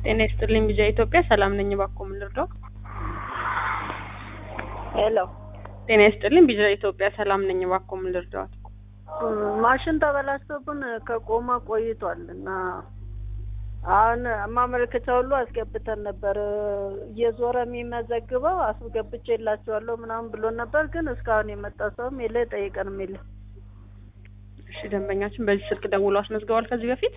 ጤና ይስጥልኝ ቢጃ ኢትዮጵያ ሰላም ነኝ። እባክዎ ምን ልርዳው? ሄሎ ጤና ይስጥልኝ ቢጃ ኢትዮጵያ ሰላም ነኝ። እባክዎ ምን ልርዳዎት? ማሽን ተበላሽቶብን ከቆመ ቆይቷል እና አሁን ማመልከቻ ሁሉ አስገብተን ነበር። እየዞረ የሚመዘግበው አስገብቼላቸዋለሁ ምናምን ብሎ ነበር፣ ግን እስካሁን የመጣ ሰውም የለ ጠይቀንም የለ። እሺ ደንበኛችን በዚህ ስልክ ደውሎ አስመዝግበዋል ከዚህ በፊት?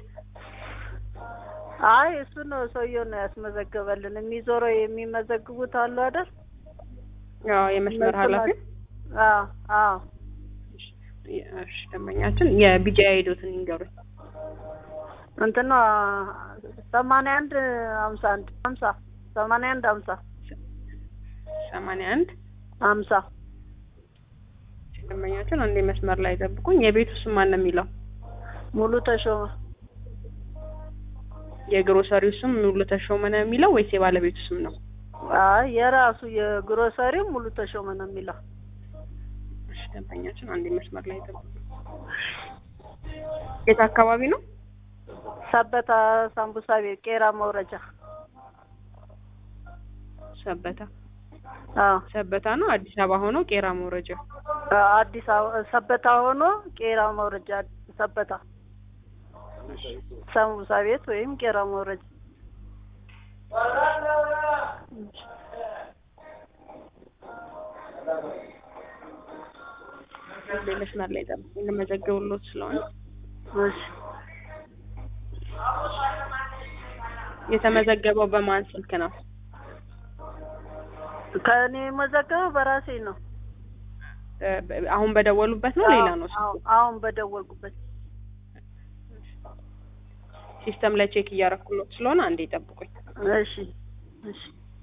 አይ እሱ ነው ሰውየው ነው ያስመዘገበልን። የሚዞረው የሚመዘግቡት አሉ አይደል? ያው የመስመር ኃላፊ አዎ አዎ። እሺ ደንበኛችን የቢጃ አይዶትን ይንገሩኝ። እንትና ሰማንያ አንድ ሀምሳ አንድ ሀምሳ ሰማንያ አንድ ሀምሳ ሰማንያ አንድ ሀምሳ ደንበኛችን አንዴ መስመር ላይ ጠብቁኝ። የቤቱ ስም ማን ነው የሚለው? ሙሉ ተሾመ የግሮሰሪው ስም ሙሉ ተሾመ ነው የሚለው ወይስ የባለቤቱ ስም ነው? አይ የራሱ የግሮሰሪው ሙሉ ተሾመ ነው የሚለው። እሺ ደንበኛችን አንዴ መስመር ላይ ጠብቁኝ። የት አካባቢ ነው? ሰበታ ሳምቡሳ ቤት ቄራ መውረጃ። ሰበታ አዎ ሰበታ ነው አዲስ አበባ ሆኖ ቄራ መውረጃ። አዲስ አበባ ሰበታ ሆኖ ቄራ መውረጃ ሰበታ ሳምቡሳ ቤት ወይም ቄራ መውረጃ። መስመር ላይ ጠብቁኝ ለመዘገብሎት ስለሆነ እሺ የተመዘገበው በማን ስልክ ነው? ከእኔ የመዘገበው በራሴ ነው። አሁን በደወሉበት ነው ሌላ ነው? አዎ አሁን በደወልኩበት ሲስተም ላይ ቼክ እያረኩሎት ስለሆነ አንዴ ጠብቁኝ። እሺ እሺ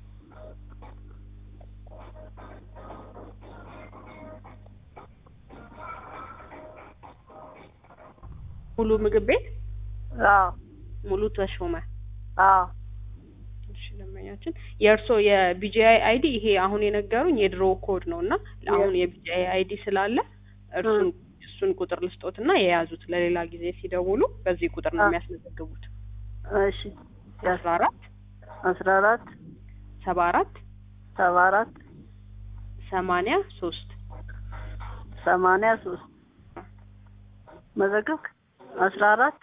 ሙሉ ምግብ ቤት አዎ ሙሉ ተሾመ። አዎ እሺ ደንበኛችን የእርስዎ የቢጂአይ አይዲ ይሄ አሁን የነገሩኝ የድሮ ኮድ ነው እና አሁን የቢጂአይ አይዲ ስላለ እርሱን እሱን ቁጥር ልስጦት እና የያዙት ለሌላ ጊዜ ሲደውሉ በዚህ ቁጥር ነው የሚያስመዘግቡት። እሺ አስራ አራት አስራ አራት ሰባ አራት ሰባ አራት ሰማንያ ሶስት ሰማንያ ሶስት መዘገብክ አስራ አራት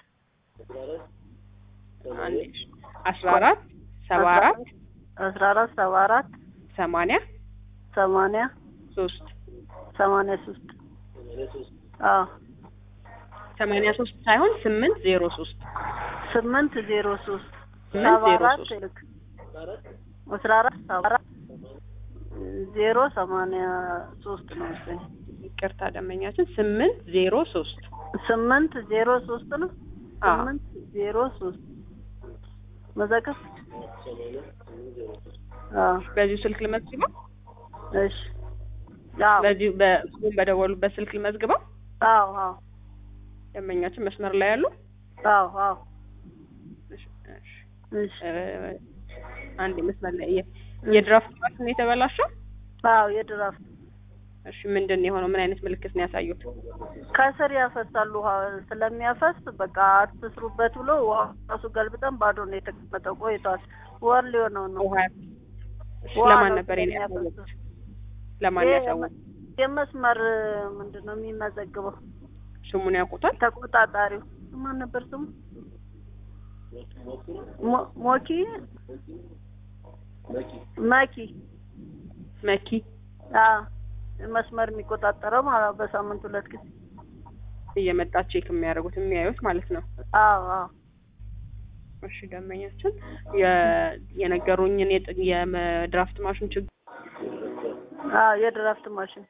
አስራ አራት ሰባ አራት አስራ አራት ሰባ አራት ሰማንያ ሰማንያ ሶስት ሰማንያ ሶስት አዎ ሰማንያ ሶስት ሳይሆን ስምንት ዜሮ ሶስት ስምንት ዜሮ ሶስት ስምንት ሰባ ዜሮ አራት ሶስት ልክ አስራ አራት ሰባ አራት ዜሮ ሰማንያ ሶስት ነው መሰለኝ ይቅርታ ደንበኛችን ስምንት ዜሮ ሶስት ስምንት ዜሮ ሶስት ነው አዎ። ስምንት ዜሮ ሶስት መዘገብ አዎ በዚሁ ስልክ ልመዝግበው? እሺ አዎ በዚሁ በእሱም በደወሉበት ስልክ ልመዝግበው? አዎ አዎ ደንበኛችን መስመር ላይ ያሉ? አዎ አዎ እሺ፣ እሺ። እሺ እ፣ አንዴ መስመር ላይ የ- የድራፍት ማሽን ነው የተበላሸው? አዎ የድራፍት እሺ ምንድን ነው የሆነው? ምን አይነት ምልክት ነው ያሳዩት? ከስር ያፈሳሉ ውሃ ስለሚያፈስ በቃ አትስሩበት ብሎ ውሃ ራሱ ገልብጠን ባዶ ነው የተቀመጠው ቆይቷል ወር ሊሆነው ነው ውሃ እሺ፣ ውሃ ለማን ነው ነበር የኔ ስለሚያፈስ። ያሳዩት? ለማን ይሄ ያሳዩት? የመስመር ምንድን ነው የሚመዘግበው ስሙን ያውቁታል? ተቆጣጣሪው ማን ነበር ስሙ ሞ- ሞኪ መኪ መኪ አዎ መስመር የሚቆጣጠረው ማለት በሳምንት ሁለት ጊዜ እየመጣ ቼክ የሚያደርጉት የሚያዩት ማለት ነው። አዎ አዎ እሺ ደንበኛችን የ- የነገሩኝን የጥ- የድራፍት ማሽን ችግር አዎ የድራፍት ማሽን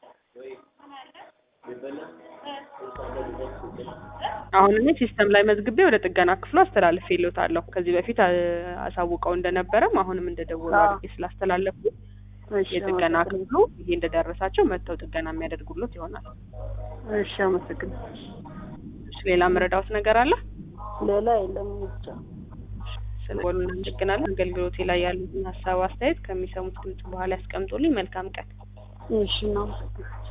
አሁን እኔ ሲስተም ላይ መዝግቤ ወደ ጥገና ክፍሉ አስተላልፌልዎታለሁ። ከዚህ በፊት አ- አሳውቀው እንደነበረም አሁንም እንደደወሉ አዎ። አድርጌ ስላስተላለፉ እሺ የጥገና አመሰግናለሁ። ክፍሉ ይሄ እንደደረሳቸው መጥተው ጥገና የሚያደርጉሎት ይሆናል። እሺ አመሰግናለሁ። እሺ ሌላ መረዳዎት ነገር አለ? ሌላ የለም ብቻ ስለሆኑ እናመሰግናለን። አገልግሎቴ ላይ ያሉትን ሀሳብ አስተያየት ከሚሰሙት ድምጽ በኋላ ያስቀምጡልኝ። መልካም ቀን። እሺ እናመሰግናለን።